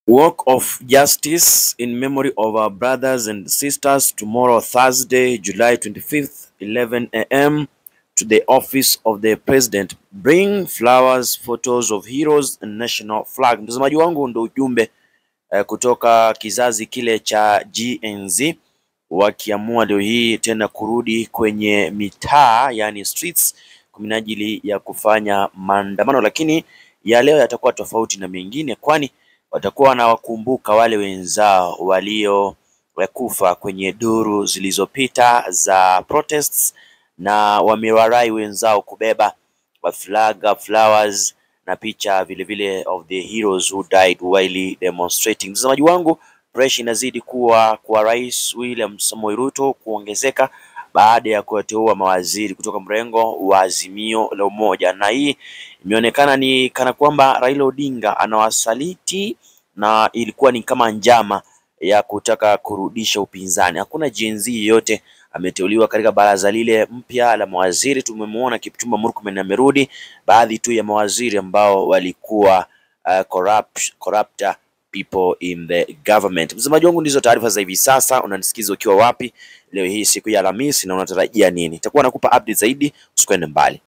Walk of Justice in memory of our brothers and sisters tomorrow, Thursday, July 25th, 11 a.m. to the office of the president. Bring flowers, photos of heroes and national flag. Mtazamaji wangu, ndo ujumbe eh, kutoka kizazi kile cha GNZ wakiamua leo hii tena kurudi kwenye mitaa, yani streets kwa minajili ya kufanya maandamano, lakini ya leo yatakuwa tofauti na mengine, kwani watakuwa wanawakumbuka wale wenzao waliokufa kwenye duru zilizopita za protests, na wamewarai wenzao kubeba flaga, flowers na picha vile vile of the heroes who died while demonstrating. Mtazamaji wangu, pressure inazidi kuwa kwa Rais William Samoei Ruto kuongezeka baada ya kuwateua mawaziri kutoka mrengo wa Azimio la Umoja, na hii imeonekana ni kana kwamba Raila Odinga anawasaliti na ilikuwa ni kama njama ya kutaka kurudisha upinzani. Hakuna Gen Z yeyote ameteuliwa katika baraza lile mpya la mawaziri. Tumemwona Kipchumba Murkomen amerudi, baadhi tu ya mawaziri ambao walikuwa uh, corrupt, corrupt people in the government. Msemaji wangu, ndizo taarifa za hivi sasa. Unanisikiza ukiwa wapi leo hii siku ya Alhamisi na unatarajia nini? Itakuwa nakupa update zaidi, usikwende mbali.